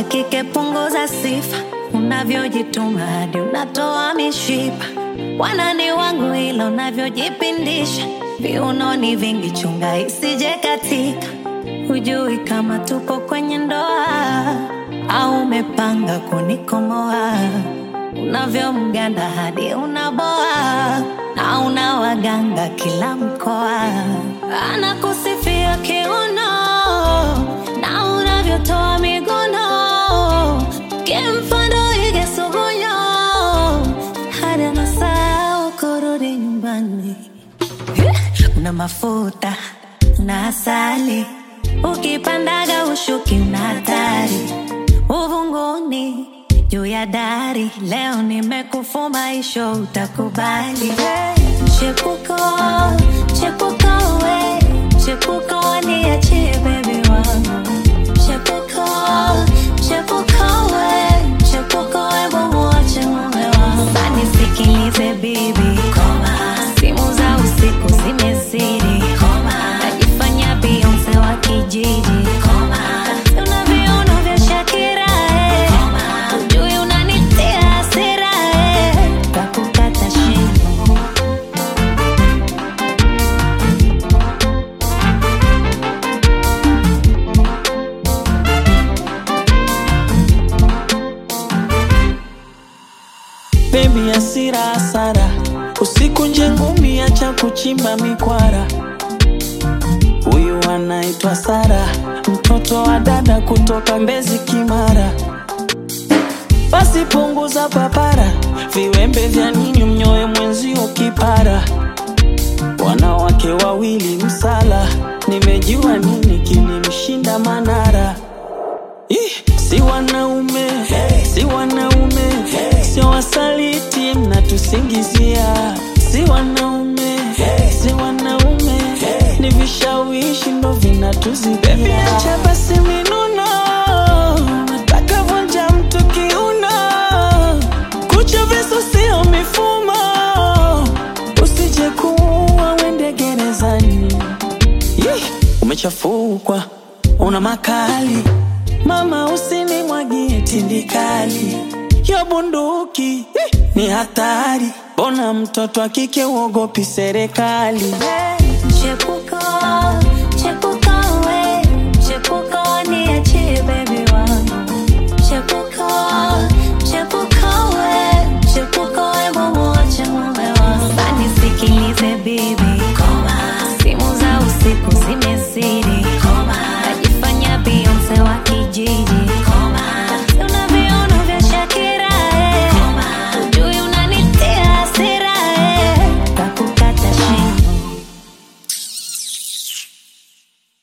wa kike punguza sifa, unavyojituma hadi unatoa mishipa. Wanani wangu ila unavyojipindisha, viunoni vingi, chunga isije katika. Hujui kama tupo kwenye ndoa au umepanga kunikomoa, unavyomganda hadi unaboa na una waganga kila mkoa, anakusifia kiuno na unavyotoa miguno, kimfano ige sugunyo hadi anasahau kurudi nyumbani. Una mafuta na asali, ukipandaga ushuki una hatari uvunguni juu ya dari. Leo nimekufuma isho, utakubali chepuko chepuko we chepuko niachie bebi wangu chepuko chepuko we chepuko we mumuache mume wangu sanisikilize bibi koma simu za usiku zimezidi koma najifanya Beyonce wa kijiji koma una viuno vya Shakira eh. Ujui unanitia hasira eh. Kakukata shingo Baby asira hasara, usiku nje ngumi, acha kuchimba mikwara. Huyu anaitwa Sara, mtoto wa dada kutoka Mbezi Kimara. Basi punguza papara, viwembe vya ninyi mnyoe mwenzio kipara. Wanawake wawili msala, nimejua nini kilimshinda Manara. Ih, si wanaume si wanaume sio wasaliti mnatusingizia si wanaume si wanaume ni vishawishi ndo vinatuzidia acha basi minuno nataka vunja mtu kiuno kucha visu sio mifumo usije kuua wende gerezani Yeh, umechafukwa una makali mama usinimwagie tindikali yo bunduki eh, ni hatari bona mtoto akike uogopi serikali Chepuko, chepuko we, chepuko niachie baby wangu. Chepuko, chepuko we, chepuko we mumuache mume wangu. Sanisikilize bibi, koma, simu za usiku zimezidi,